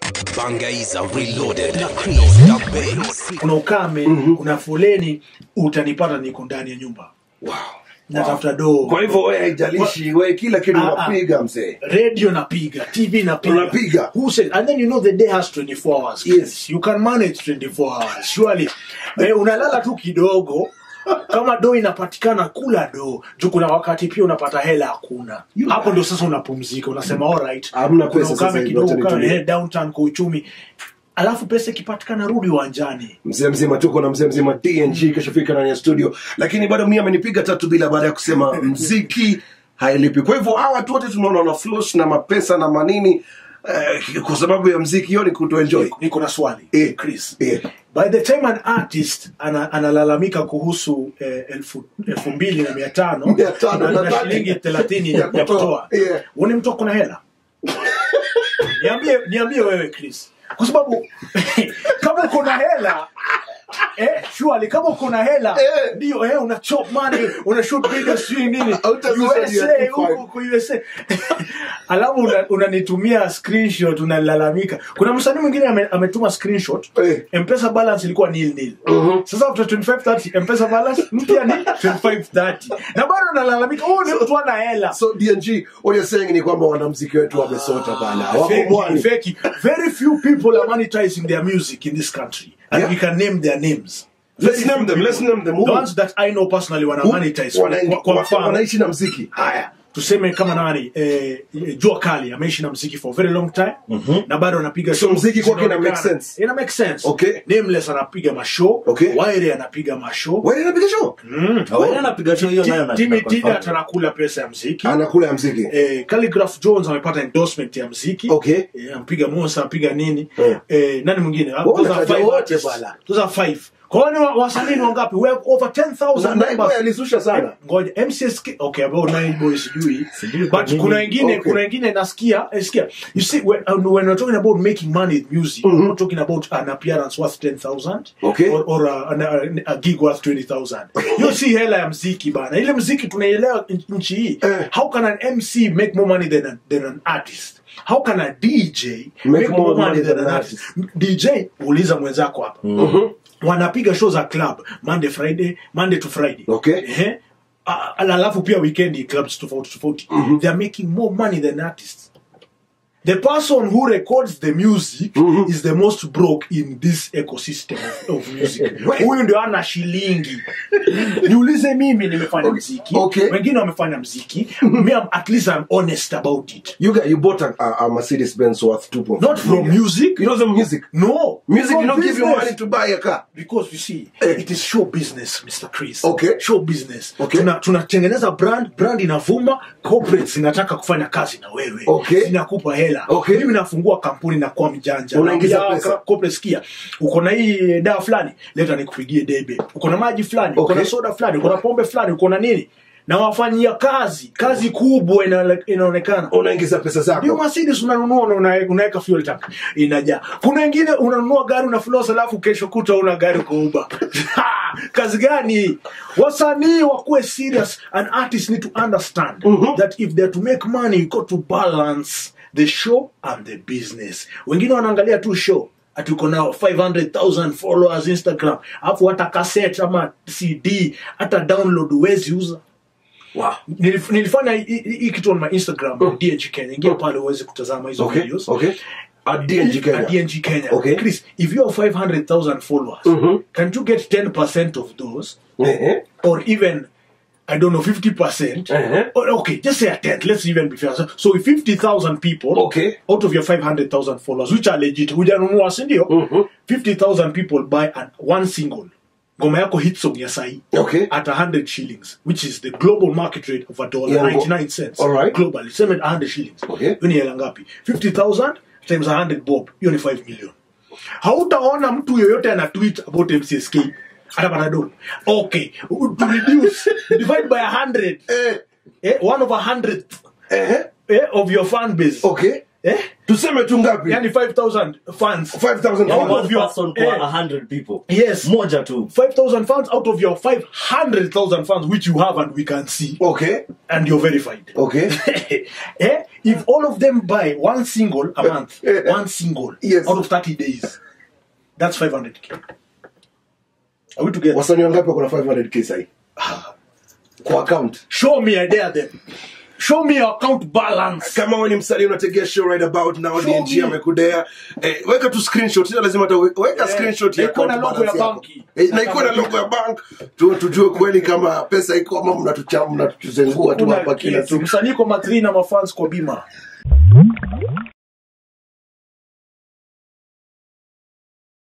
Bangaiza reloaded na Chris the bass. kuna ukame kuna foleni utanipata niko ndani ya nyumba wow. natafuta doo kwa hivyo wewe haijalishi wewe kila kitu Ah, ah. unapiga mzee radio napiga tv napiga Unapiga. who said and then you know the day has 24 hours Yes. you can manage 24 hours surely eh, unalala tu kidogo kama do inapatikana kula do juu kuna wakati pia unapata hela hakuna You- hapo ndo sasa unapumzika unasema alright Hamna kuna pesa sasa ukame hivi, kidogo wacha kama nitulie. eh, downtown kwa uchumi alafu pesa ikipatikana rudi uwanjani mzee mzima tuko na mzee mzima dng kashafika ndani ya studio lakini bado mi amenipiga tatu bila baada ya kusema mziki hailipi kwa hivyo hawa watu wote tunaona wana floss na mapesa na manini eh, kwa sababu ya mziki hiyo ni kutoenjoy niko na swali Eh, Chris eh. by the time an artist ana, analalamika kuhusu eh, elfu, elfu mbili na mia tano Mia tano na na na thelathini. shilingi thelathini Ya ya kutoa. kutoa Yeah. uone mtu ako na hela niambie niambie wewe Chris kwa sababu kama uko na hela Eh, surely kama uko na hela Eh. ndio eh, una chop money una shoot videos sijui nini Hautazuia ni ya USA 25. huko huko USA alafu una- unanitumia screenshot unalalamika kuna msanii mwingine ame, ametuma screenshot Eh. mpesa balance ilikuwa nil nil sasa after 2530 mpesa balance mpya ni 2530 na bado analalamika oh ni mtu ana hela so dng what you're saying ni kwamba wanamziki wetu wamesota bana wako Fake, mwani fake. Very few people are monetizing their music in this country, and Yeah. we can name their names. Let's Very name few them, people. let's name them. The Who? ones that I know personally wana Who- monetize. wana- Kwa, kwa wa- mfano, wanaishi na mziki haya tuseme kama nani eh, eh, Jua Kali ameishi na mziki for a very long time na bado anapiga So show mziki kwake ina zinaonekana. make sense? Ina make sense. Okay. Nameless anapiga mashow. Okay. Waire anapiga mashow. wewe unapiga show Wewe anapiga show hiyo nayo na Timmy tunaconfirm. Tida anakula pesa ya mziki. anakula ya mziki Eh, Calligraph Jones amepata endorsement ya mziki Okay. eh, ampiga Mosa ampiga nini Eh. eh, nani mwingine Ah, Wewe those are unataja five wote artists. bwana. Those are five kwani wa- wasanii ni wangapi we have over 10000 Na- na members. Boy alizusha sana ngoja mcsk okay about nine boys sijui Sijui kwa but nini. kuna wengine Okay. kuna wengine nasikia eh, sikia you see when, uh, when we're talking about making money with music we're not talking about an appearance worth 10000 Okay. or, or a, an- a, a gig worth 20000 hiyo si hela ya mziki bana ile mziki tunaielewa n- nchi hii Eh. how can an mc make more money than, a, than an artist how can a dj make, more money than an artist dj uliza mwenzako hapa wanapiga show za club monday friday monday to friday Okay. Ehe. Ah, alafu pia weekend clubs tofauti tofauti they are making more money than artists the person who records the music is the most broke in this ecosystem of, of music huyu ndio ana shilingi niulize mimi nimefanya mziki Okay. wengine wamefanya mziki me I'm, at least i'm honest about it you got you bought a, a, a mercedes benz worth 2.5 not from million. music you know the music no music from you don't give you business. money to buy a car because you see Eh. it is show business mr chris Okay. show business Okay. Tuna- tunatengeneza brand brand inavuma corporates zinataka kufanya kazi na wewe Okay. zinakupa hela Okay. mimi nafungua kampuni na kuwa mjanja Unaingiza Naambia, pesa. ka- corporate sikia uko na hii dawa fulani leta nikupigie debe uko na maji fulani uko na Okay. soda fulani uko na pombe fulani uko na nini na wafanyia kazi kazi kubwa ina- inaonekana unaingiza pesa ndio zako Mercedes unanunua na una- unaweka fuel tank inajaa. Kuna wengine unanunua gari una floss alafu kesho kuta una gari kwa Uber. Ha! Kazi gani? Wasanii wakuwe serious. An artist need to understand that if they're to make money you got to balance the show and the business. Wengine wanaangalia tu show ati uko na 500,000 followers Instagram, alafu hata cassette ama CD hata download huwezi uza wow Nilif- nilifanya hii- hii hii kitu on my instagram dng kenya ingia pale uweze kutazama hizo okay videos okay at dng Kenya. At dng kenya Okay. chris if you have 500000 followers can you get 10% of those Ehe. or even I don't know, 50%. Uh-huh. Or, okay, just say a 10. Let's even be fair. So, so if 50,000 people, Okay. out of your 500,000 followers, which are legit, hujanunua si ndio? 50,000 people buy an, one single. Ngoma yako hit song ya sahi Okay. at 100 shillings, which is the global market rate of a dollar, Yeah, 99 cents. all right. Globally, same at 100 shillings. Okay. Hiyo ni hela ngapi? 50,000 times 100 bob, hiyo ni 5 million. Hautaona mtu yoyote ana tweet about MCSK atapata dola. Okay, to reduce, divide by 100. Eh, Eh, one of a hundredth ehe. eh, of your fan base. okay eh? tuseme tu ngapi yani 5000 fans 5000 Out One of your- person kwa eh. 100 people Yes. moja tu 5000 fans out of your 500000 fans which you have and we can see okay and you're verified okay eh? if all of them buy one single a month one single Yes. out of 30 days that's 500k are we together wasanii wangapi wako na 500k sahi kwa account show me i dare them show me your account balance kama wewe ni msanii unategea show right about now Show DNG me. amekudea eh, weka tu screenshot sio lazima hata we- weka Eh, screenshot na ya ikuwe na account logo ya balance yako. banki. eh, na ikuwe na logo ya bank tu tujue kweli kama pesa iko ama mnatucha mnatuzengua tu Kuna hapa kila kitu. siku msanii kwa matri na mafans kwa bima